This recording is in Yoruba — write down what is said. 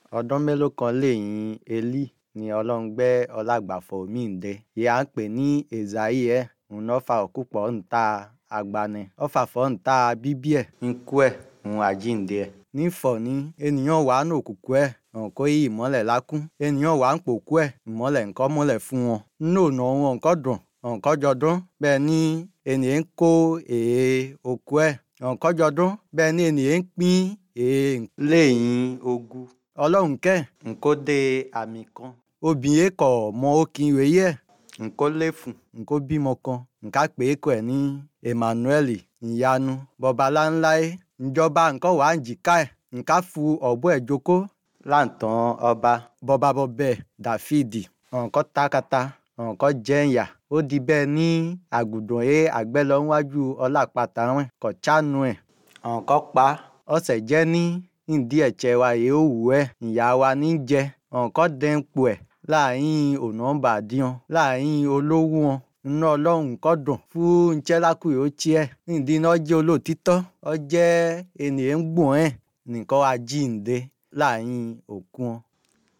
ọdún mélòó kan lẹ́yìn èlí ni ọlọ́run gbé ọlágbàfọ̀ míì dé èyí à ń pè ní èzáyì ẹ̀ òun náà fa òkú pọ̀ ńta agbanẹ ó fàfọ́ ńta bíbí ẹ̀ ńkú ẹ̀ òun àjíǹde ẹ̀ nífọ̀ ní ènìyàn wà ní òkùnkùn ẹ̀ hàn kó yí ìmọ́lẹ̀ lákún ènìyàn wà ń pòkú ẹ̀ ìmọ́lẹ̀ ńkọ́ mọ́lẹ̀ fún wọn nínú ọ̀nà wọn ńkọ́ dùn ńkọ́ jọdún bẹ́ẹ̀ ni ènìyàn ń kó èé òkú ẹ̀ ńkọ́ jọdún bẹ́ẹ̀ ni ènìyàn ń pín èé lẹ́yìn ogun ọlọ́run kẹ́ ńkó dé àmì kan obìnrin kọ̀ mọ òkìn ìwé yẹ ńkó léfùn ńkó bímọ kan ńká pè é kọ ẹ̀ ní Emmanuel ìyanu bọbalá ńlá ẹ̀ ìjọba nǹkan wà ń jìká ẹ̀ ńká fu ọ̀bọ ẹ̀ jókòó láǹtàn ọba bọba bọbẹ Dáfídì nǹkan takata nǹkan jẹ́yà ó di bẹ́ẹ̀ ní àgùdàn ẹ̀ àgbẹ̀ lọ níwájú ọlápàtà wọn kọ̀ chánu ẹ̀ nǹkan pa ọ̀sẹ̀ jẹ́ ní ìdí ẹ̀chẹ̀ wa yìí ó wù ẹ́ ìyá wa ní jẹ nǹkan dẹ́npọ̀ ẹ̀ láàyìn ọ̀nà bàdíàn láàyìn olówó wọn iná ọlọ́run nǹkan dùn fún nchẹ́lákùn yóò tiẹ̀ nídìí iná jẹ́ olóòtítọ́ ọ jẹ́ ènìyàn ń gbọ̀n ẹ̀ nìkan ajíǹde láàyìn òkú wọn